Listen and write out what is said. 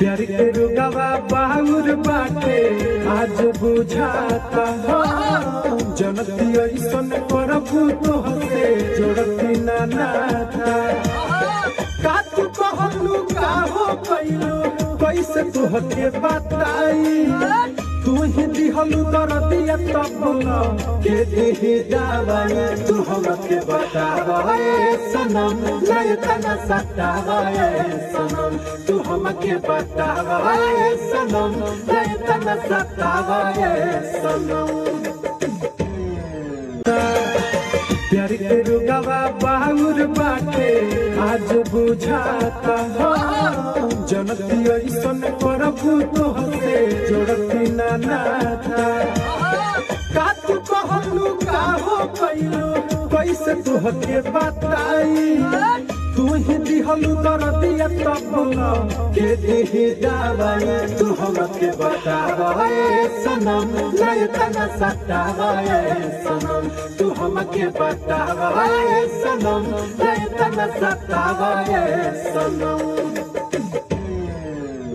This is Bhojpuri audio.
प्यार के रुगवा बाहुर बाटे आज बुझाता जनती ऐसन करबू तो हसे जोड़ती ना नाता का तू कहलू का हो कैलू कैसे तू हके बताई तू ही दिहलू दरदिया तब बोला के दिही दवाई तू हमके बतावे सनम नहीं तना सतावे सनम तू हमके बतावे सनम नहीं तना सतावे सनम प्यार के रुगवा बाहुर बाटे आज बुझाता जनती ऐसन करबू तो हसे जोड़ती ना नाता का तू कहलू का हो कैलू कैसे तू हके बताई तू ही दिहलू दरदिया तब बोला के दिही दवाई तू हमके बतावे सनम नहीं तना सतावे सनम तू हमके बतावे सनम नहीं तना सतावे सनम